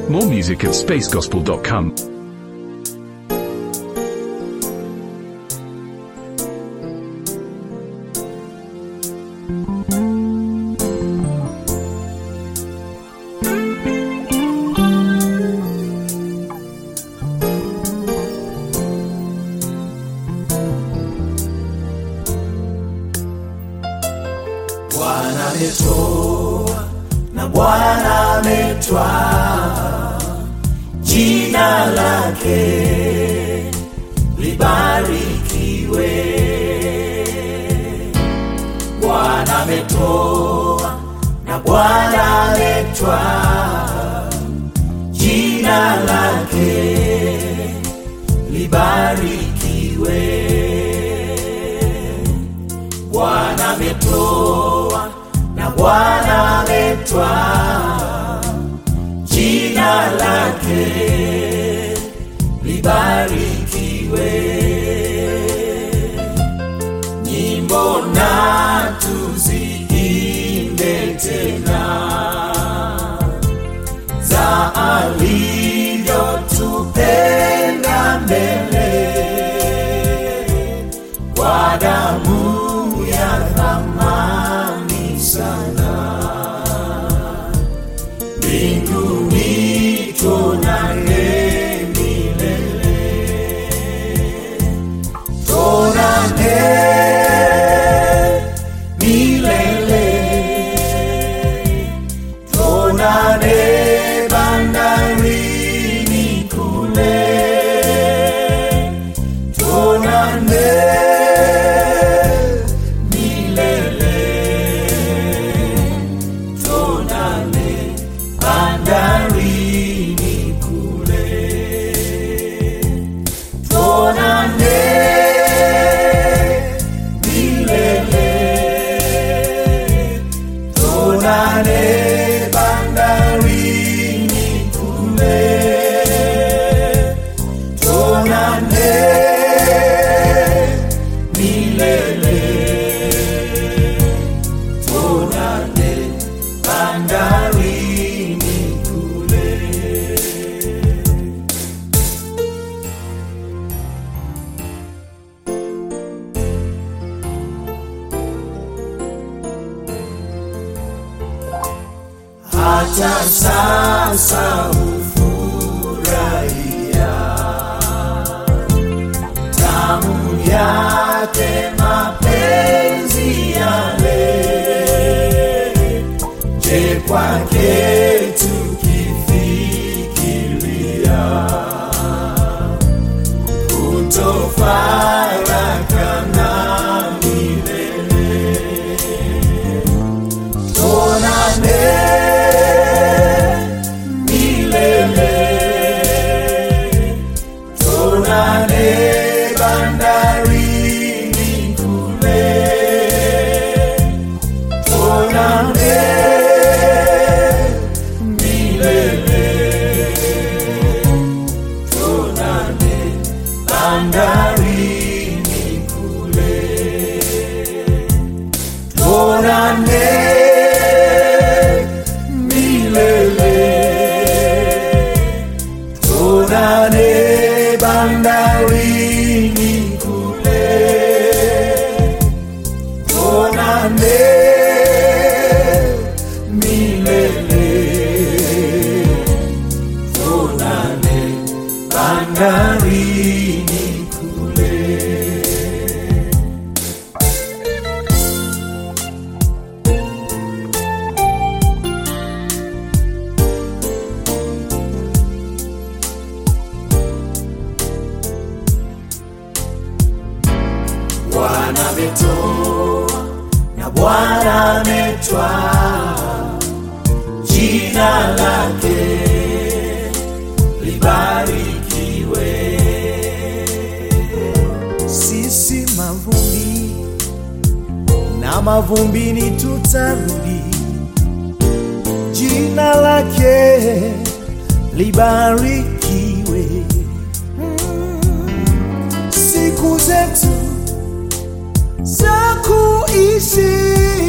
More music at spacegospel.com. Bwana ametoa na Bwana ametwaa, jina lake libarikiwe. Bwana ametoa na Bwana ametwaa, jina lake libarikiwe. Bwana ametoa na Bwana ametwaa, jina lake libarikiwe. Nyimbo na tuziimbe tena za alivyotupenda mbele kwa damu ya thamani sana. Mbinguni tuonane milele, tuonane milele, tuonane bandarini kule tuonane milele, tuonane bandarini kule, tuonane milele, tuonane bandarini kule tuonane milele, tuonane bandarini kule. Hata sasa hufurahia tamu yake mapenzi yale. Je, kwake tukifikiria kutofarakana milele, tuonane milele tuonane bandarini kule, tuonane milele, tuonane bandarini kule, tuonane milele tuonane bandarini kule, tuonane milele, tuonane bandarini kule. Bwana ametoa na Bwana ametwaa, jina lake libarikiwe. sisi mavumbi na mavumbini tutarudi, jina lake libarikiwe. Mm, siku zetu za kuishi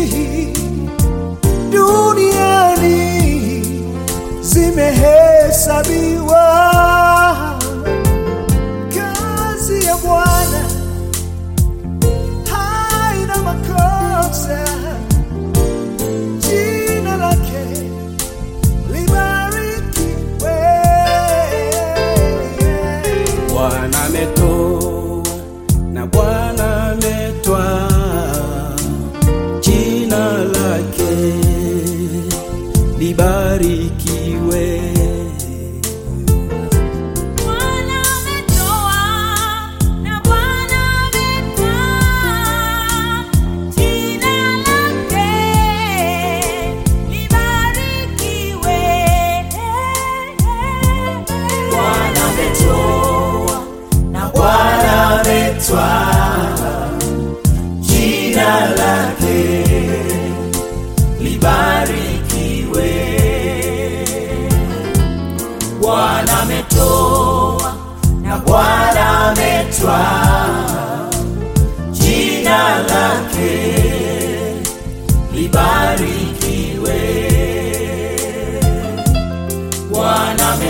duniani zimehesabiwa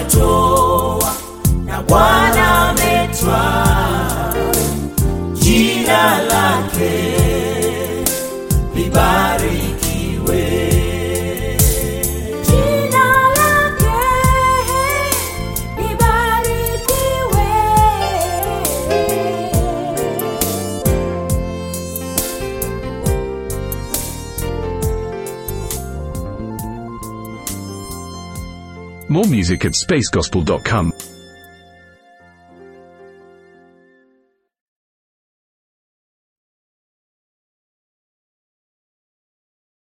ametoa na Bwana ametwaa, jina lake libarikiwe. Jina lake libarikiwe. More music at spacegospel.com.